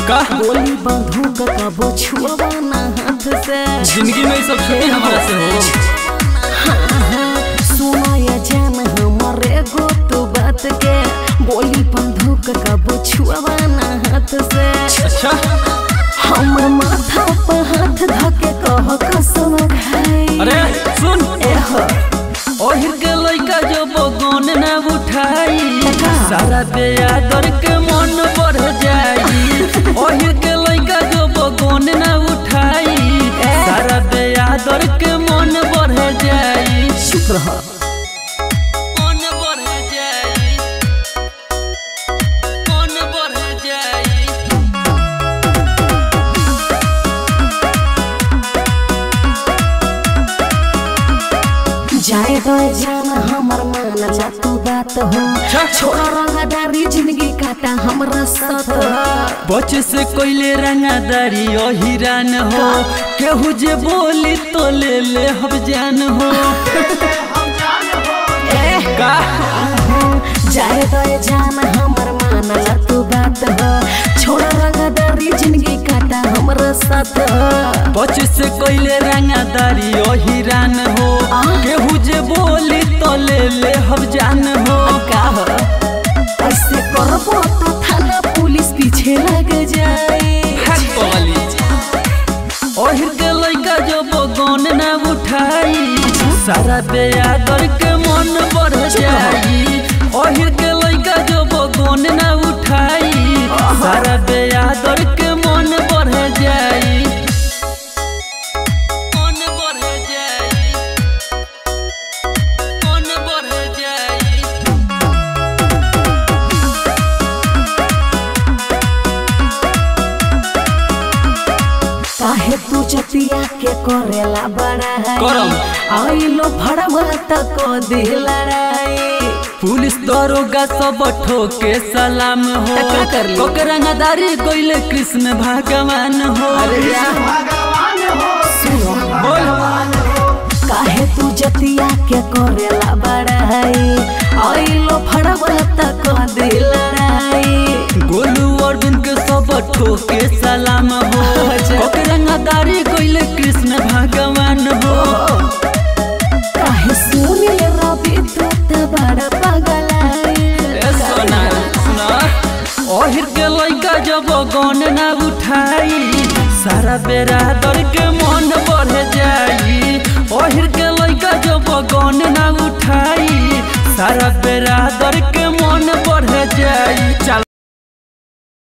का गोली बंदूक कबो छुआ ना हाथ से जिंदगी में ये सब छुट्टी हमारा से हो सुना ये जान हमारे गो तू बात के गोली बंदूक कबो छुआ ना हाथ से अच्छा हमर माथा पर हाथ धके कह कसम खाई अरे सुन एह ओहिर के लइका जो बगन ना उठाई सारा बेयादर के मन बढ़ जाई ओहिर के लइका जो बगन ना उठाई सारा बेयादर के मन बढ़ जाई चुप रह मन बढ़ जाई मन बढ़ जाई जाए तो जान हमर मान जा तू बात हो छोड़ा रंगदारी जिंदगी काटा हमरा साथ बच से कोइले रंगादारी ओ हिरान हो केहू जे बोली तो ले ले हम जान हो का जाए तो जान हमर मान जा तू बात हो छोड़ा रंगदारी जिंदगी काटा हमरा साथ बच से कोइले रंगादारी ओ हिरान हो केहू जे बोली तो ले ले हम जान हो का हो ऐसे करबो तो थाना पुलिस पीछे लग जाए हट बोली ओहिर के लइका जो बगन ना उठाई सारा बेयादर के मन बढ़ जाई ओहिर के लइका जो बगन ना उठाई सारा बेयादर के मन बढ़ जाई मन बढ़ जाई मन बढ़ जाई काहे तू चतिया के करेला बड़ा करम। आइलो भड़वा तक दे लड़ाई पुलिस दरोगा सब ठोके सलाम हो त का करली? कोकरंगदारी कोइले कृष्ण भगवान हो सुनो बोल काहे तू जतिया के करेला बड़ाई आइलो भड़वा तक दे लड़ाई गोलू अर्जुन के सब ठोके सलाम हो अच्छा। कोकरंगदारी कोइले कृष्ण भगवान हो काहे सुनी रवि तू त बड़ा पगलाई ए सोना सुना ओहिर के लइका जब गन ना उठाई सारा बेरा दर के मन बढ़ जाई ओहिर के लइका जब गन ना उठाई सारा बेरा दर के